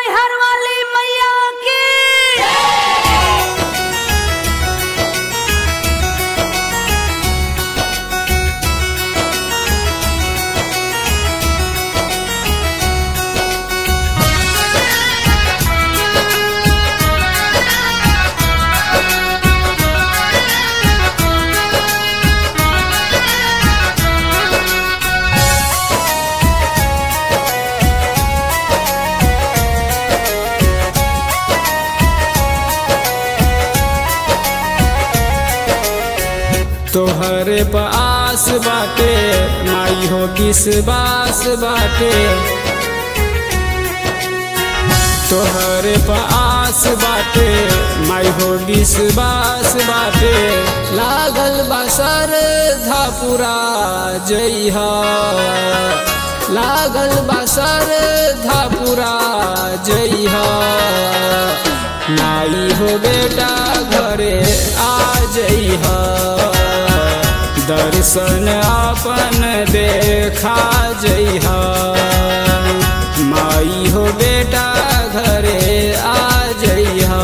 मैहर वाली मैया की तोहरे पास बाटे माई हो किस बास बाटे तोहरे पास बाटे माई हो किस बास बाटे लागल बसर धापुरा जइहा लागल बसर धापुरा जइहा नाई हो बेटा घरे आ जइहा दर्शन अपन देखा जइहा माई हो बेटा घरे आ जइहा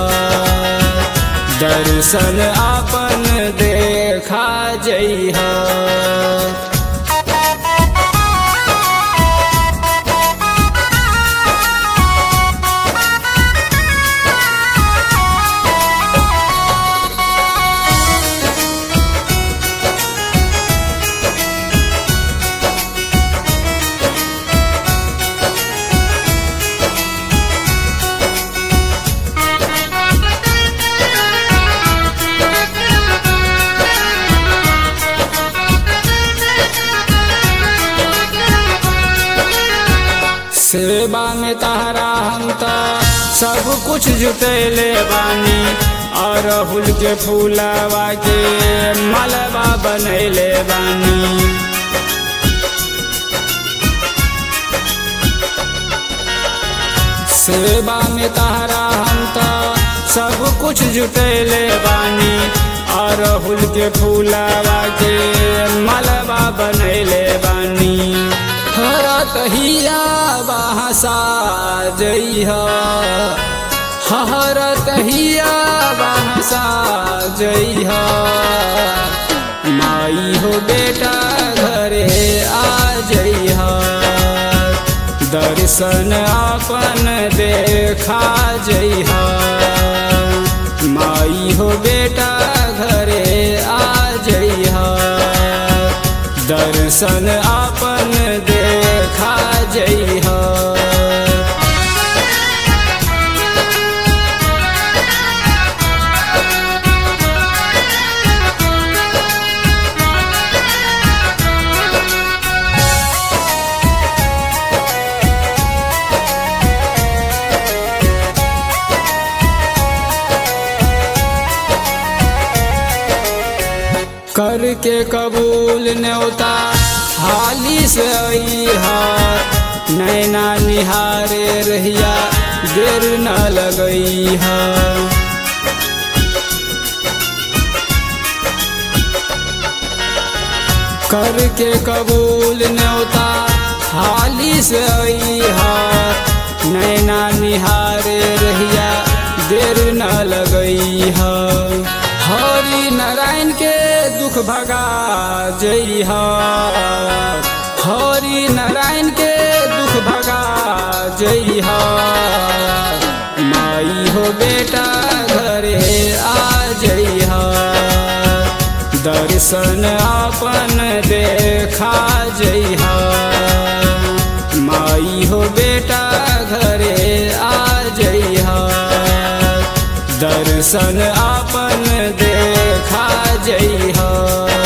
दर्शन अपन देखा जइहा सेवा में तहरा हम त सब कुछ जुटैले बानी अरहुल के फूलवा के मलबा बनैले बानी सेवा में तहरा हम त सब कुछ जुटैले बानी अरहुल के फूलवा के मलबा बनैले बानी हरा तहिया बहसा जइहा हर तहिया बहसा जइहा माई हो बेटा घरे आ जइहा दर्शन अपन देखा जइहा माई हो बेटा घरे आ जइहा दर्शन अपन देखा जइहा करके कबूल न्योता हाली से अइहा नैना निहारे रहिया देर न लगइहा करके कबूल न्योता हाली से अइहा नैना निहारे रहिया देर न लगइहा हरि नारायण के दुख भगा जइहा हरि नारायण के दुख भगा जइहा माई हो बेटा घरे आ जइहा दर्शन अपन देखा जइहा माई हो बेटा घरे आ जइहा दर्शन अपन देखा जइहा